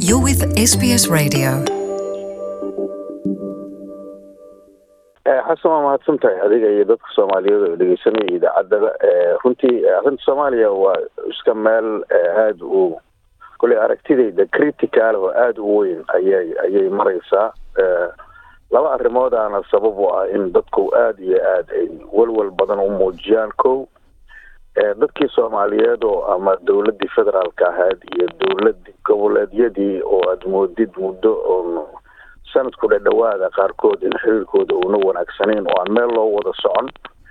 You're with SBS Radio. xasan waa mahadsan tahay adiga iyo dadka soomaaliyeed oo dhegeysanaya idaacadada runtii arrinta soomaaliya waa iska meel aada u koley aragtidayda critical oo aada u weyn ayay ayay mareysaa laba arrimoodana sabab u ah in dadku aada iyo aada ay walwal badan u muujiyaan ko dadkii soomaaliyeed oo ama dowladii federaalka ahayd iyo dowladii goboleedyadii oo aada moodid muddo oo sanadku dhadhawaada qaarkood in xiriirkooda uuna wanaagsanayn oo aan meel loo wada socon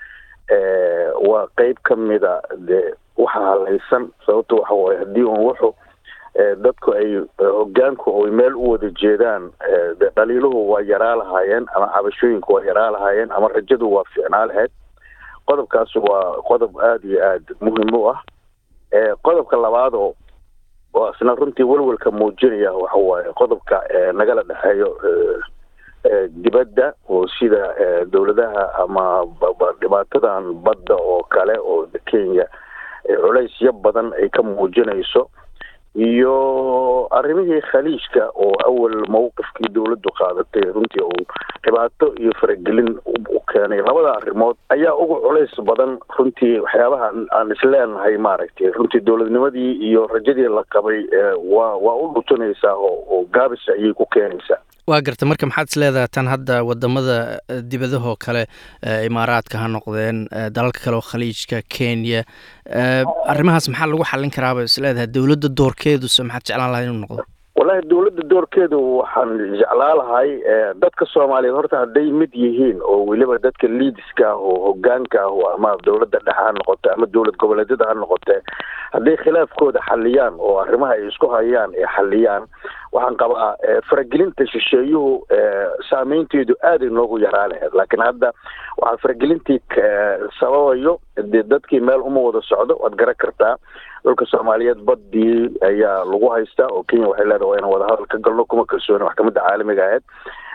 waa qeyb ka mida dee waxa halaysan sababta waxa waaye haddii un wuxu dadku ay hogaanku ay meel u wada jeedaan de dhaliiluhu waa yaraa lahaayeen ama cabashooyinku waa yaraa lahaayeen ama rajadu waa fiicnaa lahayd qodobkaas waa qodob aada iyo aada muhim u ah qodobka labaad oo oo isna runtii welwelka muujinaya waxa waaye qodobka nagala dhexeeyo dibadda oo sida dowladaha ama dhibaatadan badda oo kale oo kenya culaysyo badan ay ka muujinayso iyo arrimihii khaliijka oo awal mawqifkii dowladdu qaadatay runtii uu dhibaato iyo faragelin u keenay labada arrimood ayaa uga culays badan runtii waxyaabaha aan isleenahay maaragtay runtii dowladnimadii iyo rajadii la qabay waa waa u dhutunaysaa oo oo gaabis ayay ku keenaysaa waa garta marka maxaad is leedahay tan hadda wadamada dibadahoo kale imaaraadka ha noqdeen dalalka kale oo khaliijka kenya arrimahaas maxaa lagu xallin karaaba is leedahay dowladda doorkeeduse maxaad jeclaan lahay inuu noqdo wallahi dowladda doorkeedu waxaan jeclaa lahay dadka soomaaliyeed horta hadday mid yihiin oo weliba dadka liidiska ah oo hogaanka ah ama dowladda dhexe ha noqote ama dowlad goboleedyada ha noqote hadday khilaafkooda xaliyaan oo arrimaha ay isku hayaan ay xaliyaan waxaan qabaa faragelinta shisheeyuhu saameynteedu aaday noogu yaraa lahayd laakiin hadda waxaa faragelintii sababayo dee dadkii meel uma wada socdo waad garan kartaa dhulka soomaaliyeed badii ayaa lagu haystaa oo kenya waxay leedahay waa inaan wadahadal ka galno kuma kalsooni maxkamadda caalamiga ahayd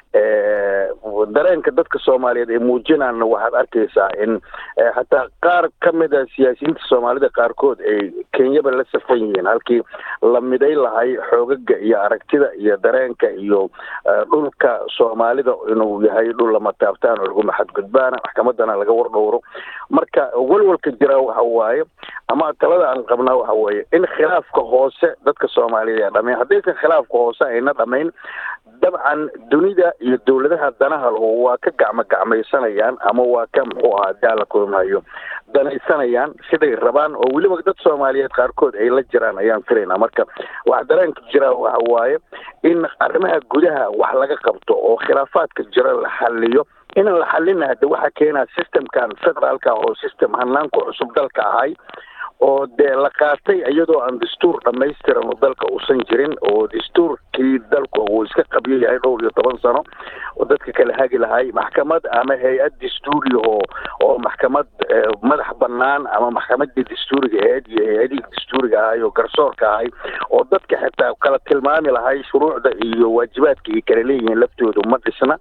dareenka dadka soomaaliyeed ee muujinaanna waxaad arkaysaa in xataa qaar ka mid a siyaasiyiinta soomaalida qaarkood ay kenyaba la safan yihiin halkii la miday lahay xoogaga iyo aragtida iyo dareenka iyo dhulka soomaalida inuu yahay dhul lama taabtaan oo laguma xadgudbaana maxkamadana laga wardhowro marka walwalka jira waxa waaye ama talada aan qabnaa waxa weeye in khilaafka hoose dadka soomaaliyeed ee dhamayn haddaysan khilaafka hoose ayna dhamayn dabcan dunida iyo dowladaha danaha lahu waa ka gacmo gacmaysanayaan ama waa ka muxuu ahaa daala kulmayo danaysanayaan siday rabaan oo weliba dad soomaaliyeed qaarkood ay la jiraan ayaan filaynaa marka waxa dareenka jira waxa waaye in arrimaha gudaha wax laga qabto oo khilaafaadka jira la xaliyo inaan la xalina hade waxaa keenaa systemkan federaalka oo system hanaanku cusub dalka ahay oo dee la qaatay iyadoo aan dastuur dhamaystiran oo dalka uusan jirin oo dastuurkii dalku uu iska qabyo yahay dhowr iyo toban sano oo dadka kala hagi lahay maxkamad ama hay-ad dastuuri oo oo maxkamad madax banaan ama maxkamadii dastuuriga ahayd iyo hay-adihii dastuuriga ahay oo garsoorka ahay oo dadka xitaa kala tilmaami lahay shuruucda iyo waajibaadka ay kala leeyihiin laftoodu ma dhisna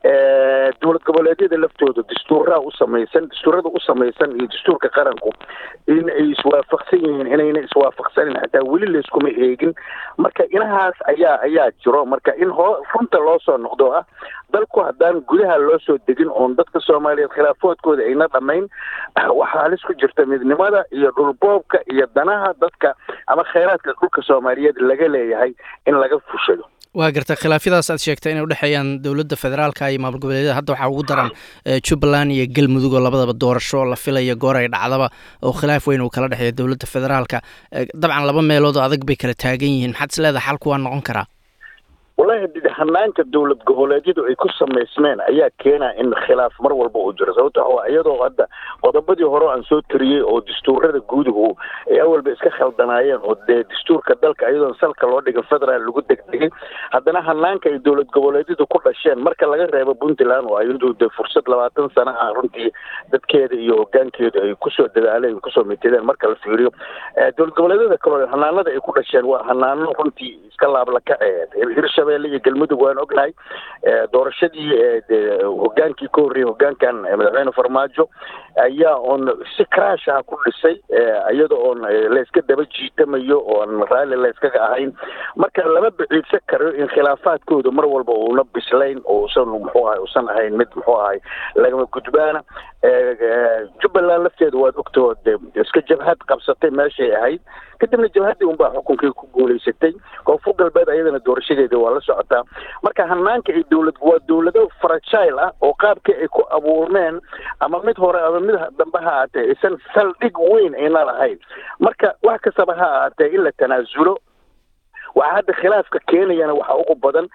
dowlad goboleedyada laftooda dastuuraha u samaysan dastuurada u samaysan iyo dastuurka qaranku in ay iswaafaqsan yihiin inayna iswaafaqsanin xataa weli layskuma eegin marka inahaas ayaa ayaa jiro marka in hoo runta loo soo noqdo ah dalku haddaan gudaha loo soo degin oon dadka soomaaliyeed khilaafoodkooda ayna dhamayn waxaa halis ku jirta midnimada iyo dhulboobka iyo danaha dadka ama khayraadka dhulka soomaaliyeed laga leeyahay in laga fushado waa garta khilaafyadaas aad sheegtay inay udhexeeyaan dowladda federaalka iyo maamul goboleedyada hadda waxaa ugu daran jubbaland iyo galmudug oo labadaba doorasho la filayo goor ay dhacdaba oo khilaaf weyn uu kala dhexeeya dowladda federaalka dabcan laba meelood oo adag bay kala taagan yihiin maxaad is leedahay xalku waa noqon karaa wallahi did hanaanka dowlad goboleedyadu ay ku samaysmeen ayaa keena in khilaaf mar walba uu jiro sababto waxa iyadoo hadda qodobadii hore aan soo tiriyey oo dastuurada guuduhu ay awalba iska khaldanaayeen oo dee dastuurka dalka iyadoon salka loo dhigin federaal lagu degdegay haddana hanaanka ay dowlad goboleedyadu ku dhasheen marka laga reebo puntland oo iyadu de fursad labaatan sana ah runtii dadkeeda iyo hogaankeedu ay kusoo dadaaleen kusoo mitideen marka la fiiriyo dowlad goboleedyada kaleo hanaanada ay ku dhasheen waa hanaano runtii iska laablakaceed hirshabelle iyo galmudug galmudug waan ognahay doorashadii hogaankii ka horreeyey hogaankan madaxweyne farmaajo ayaa oon si craash ah ku dhisay iyada oon layska daba jiitamayo oon raalli layskaga ahayn marka lama biciidsan karo in khilaafaadkooda mar walba uuna bislayn oo usan muxuu ahay usan ahayn mid muxuu ahay lagama gudbaana jubbaland lafteeda waad ogtahoo de iska jabhad qabsatay meeshay ahayd kadibna jabhaddii unbaa xukunkii ku guulaysatay koonfur galbeed ayadana doorashadeeda waa la socotaa marka hanaanka ay dowlad waa dowlado fragile ah oo qaabkii ay ku abuurmeen ama mid hore ama mid dambe ha ahaatee aysan saldhig weyn ayna lahayn marka wax kastaba ha ahaatee in la tanaasulo waxaa hadda khilaafka keenayana waxaa ugu badan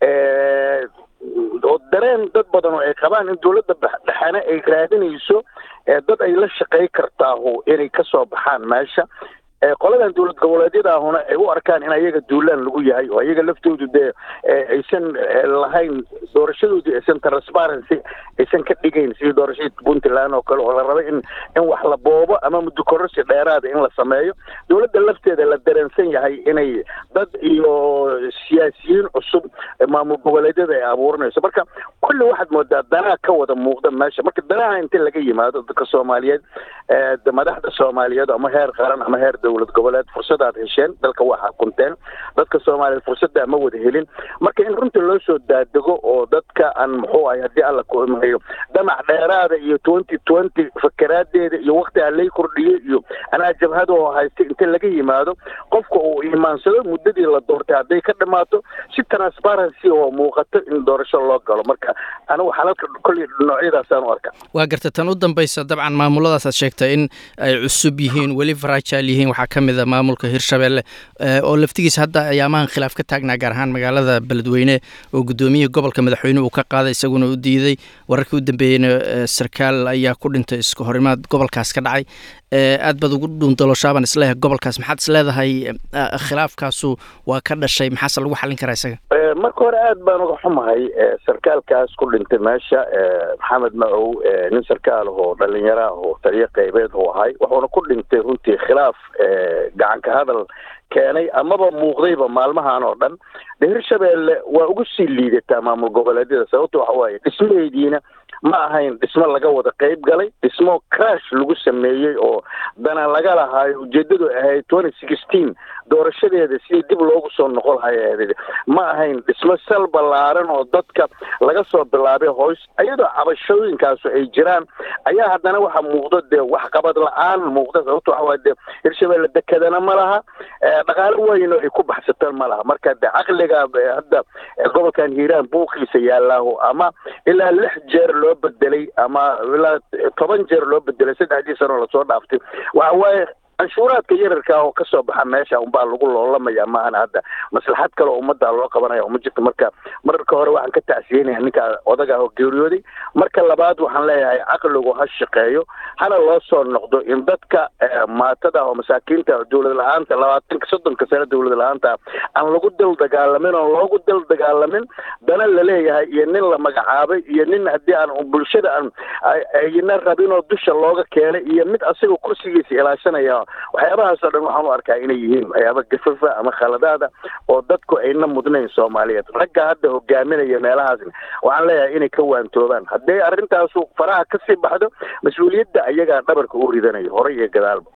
oo dareen dad badan oo ay qabaan in dowladda dhexane ay raadinayso dad ay la shaqay kartaahu inay kasoo baxaan meesha qoladan dowlad goboleedyada ahuna ay u arkaan in ayaga duulaan lagu yahay oo ayaga laftoodu dee aysan lahayn doorashadoodii aysan transparency aysan ka dhigayn sidii doorashadii puntland oo kale oo la raba in in wax la boobo ama muddo kororsi dheeraada in la sameeyo dowladda lafteeda la dareensan yahay inay dad iyo siyaasiyiin cusub maamul goboleedyada ay abuurinayso marka kulli waxaad moodaa danaa ka wada muuqda meesha marka danaha inta laga yimaado dadka soomaaliyeed madaxda soomaaliyeed ama heer qaran ama heer dowlad goboleed fursadaad hesheen dalka waa xakunteen dadka soomaaliyeed fursadda ma wada helin marka in runta loo soo daadego oo dadka aan muxuu ahay haddii alla ku imayo damac dheeraada iyo twenty twenty fakeraadeeda iyo wakti aan lay kordhiyey iyo anaa jabhada oo haystay inta laga yimaado qofka uu imaansado muddadii la doortay hadday ka dhamaato si transparency oo muuqato in doorasho loo galo marka anigu xalalka kolley noocyadaasaan u arka waa garta tan u dambaysa dabcan maamuladaas aad sheegtay in ay cusub yihiin weli fragile yihiin waxaa ka mid a maamulka hirshabelle oo laftigiisa hadda ayaamahan khilaaf ka taagnaa gaar ahaan magaalada beledweyne oo guddoomiyihii gobolka madaxweyne uu ka qaaday isaguna u diiday wararkii u dambeeyeyna sarkaal ayaa ku dhintay isku horimaad gobolkaas ka dhacay aad baad ugu dhuundalooshaabaan isleeyahay gobolkaas maxaad is leedahay khilaafkaasu waa ka dhashay maxaase lagu xallin karaa isaga marka hore aad baan uga xumahay sarkaalkaas ku dhintay meesha maxamed macow nin sarkaal oo dhalinyaro ah oo taliyo qaybeed uu ahay wuxuuna ku dhintay runtii khilaaf gacanka hadal keenay amaba muuqdayba maalmahan oo dhan de hirshabelle waa ugu sii liidataa maamul goboleedyada sababta waxa waaye dhismaheediina ma ahayn dhismo laga wada qayb galay dhismo crash lagu sameeyey oo dana laga lahaayo ujeedadu ahayd twenty sixteen doorashadeeda sidii dib loogu soo noqon lahay ma ahayn dhismo sal ballaaran oo dadka laga soo bilaabay hoos iyadoo cabashooyinkaasu ay jiraan ayaa haddana waxa muuqdo dee wax qabad la-aan muuqda sababta waxa waye de hirshabelle dekedana ma laha dhaqaalo weyno ay ku baxsataan ma laha marka de caqliga hadda gobolkan hiiraan buuqiisa yaalaaho ama ilaa lix jeer loo bedelay ama ilaa toban jeer loo bedelay saddexdii sano lasoo dhaaftay waxa waaye canshuuraadka yararka oo kasoo baxa meesha unbaa lagu loolamaya maahana hadda maslaxad kale oo ummadda loo qabanaya uma jirto marka mararka hore waxaan ka tacsiyenaya ninka odaga ah oo geeriyooday marka labaad waxaan leeyahay caqligu ha shaqeeyo hana loo soo noqdo in dadka maatada oo masaakiinta dowlad la-aanta labaatanka soddonka sano dowlad la-aanta aan lagu dal dagaalamin oo loogu dal dagaalamin dana laleeyahay iyo nin la magacaabay iyo nin haddii aan bulshada aan ayna rabin oo dusha looga keenay iyo mid asaga kursigiisa ilaashanaya waxyaabahaasoo dhan waxaan u arkaa inay yihiin waxyaaba gafafa ama khaladaada oo dadku ayna mudnayn soomaaliyeed ragga hadda hogaaminaya meelahaasna waxaan leeyahay inay ka waantoobaan hadday arrintaasu faraha ka sii baxdo mas-uuliyadda ayagaa dhabarka u ridanayo hore iyo gadaalba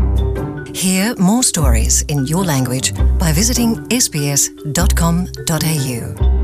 Hear more stories in your language by visiting sbs.com.au.